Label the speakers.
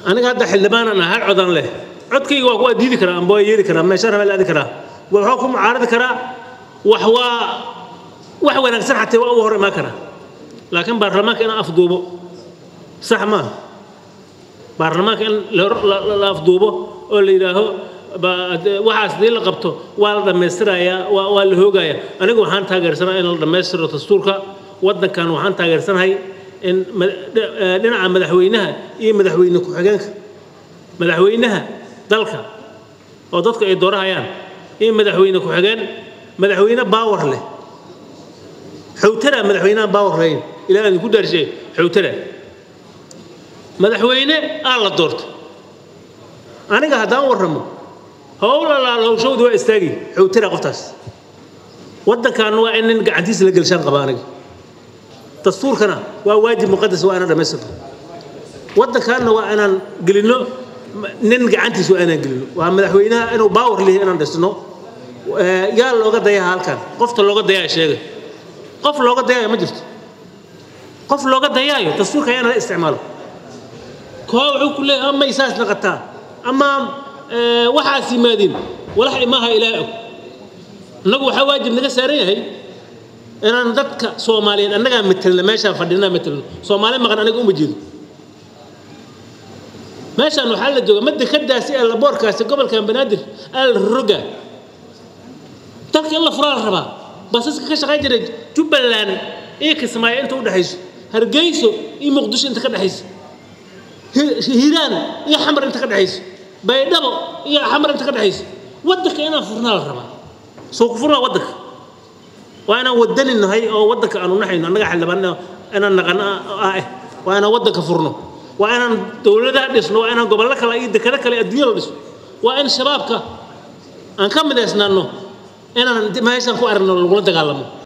Speaker 1: aniga hadda xildhibaanan ah hal codan leh codkayga waa kuwaa diidi karaa amba waa yeeli karaa meesha rabaa la aadi karaa waxaa ku mucaaradi karaa wax waa wax wanaagsan xataa waa uga hor imaan karaa laakiin baarlamaanka inaan afduubo sax maaha baarlamaanka in la afduubo oo la yidhaaho waxaas dii la qabto waa la dhammaystirayaa waa waa la hoogayaa anigu waxaan taageersanahay in la dhammaystiro dastuurka waddankan waxaan taageersanahay in dhinaca madaxweynaha iyo madaxweyne ku-xigeenka madaxweynaha dalka oo dadku ay doorahayaan iyo madaxweyne ku-xigeen madaxweyne baawar leh xowtara madaxweynaha baawar lahayn ilaa aan ku daarshay xowtara madaxweyne aa la doorto aniga haddaan warramo howl allaal howshowda waa istaagi xowtara qoftaas waddankan waa in nin gacantiisa la gelshaan qaba aniga dastuurkana waa waajib muqadas waa inaan dhammaystirno waddankaanna waa inaan gelinno nin gacantiisa waa inaan gelinno waa madaxweynaha inuu baawar leeyahay inaan dhisno yaa looga dayaha halkan qofta looga dayaa sheega qof looga dayaayo ma jirto qof looga dayaayo dastuurka ayaa nala isticmaalo koo wuxuu ku leeyahay ama isaas naqataa ama waxaas yimaadeen walax imaaha ilaah og innagu waxaa waajib naga saaran yahay inaan dadka soomaaliyeed annagaa matelna meeshaan fadhinaa matelno soomaali maqan aniga uma jeedo meeshaan waxaa la jooga madda ka daasi ee laboorkaasi gobolkan banaadir aa la roga dalka in la furaa la rabaa basaska ka shaqayn jiray jubbaland iyo kismaayo inta u dhexayso hargeyso iyo muqdisho inta ka dhexayso hiiraan iyo xamar inta ka dhexayso baydhabo iyo xamar inta ka dhexayso waddanka inaan furnaa la rabaa soo ku furnaa waddanka waa inaan wadani nahay oo waddanka aanu naxayno annaga xildhibaan inaan naqan ah eh waa inaan waddanka furno waa inaan dowladaha dhisno waa inaan gobollo kale iyo dekado kale adduunya la dhisno waa in shabaabka aan ka midaysnaanno inaan meeshaan ku aragno lagula dagaalamo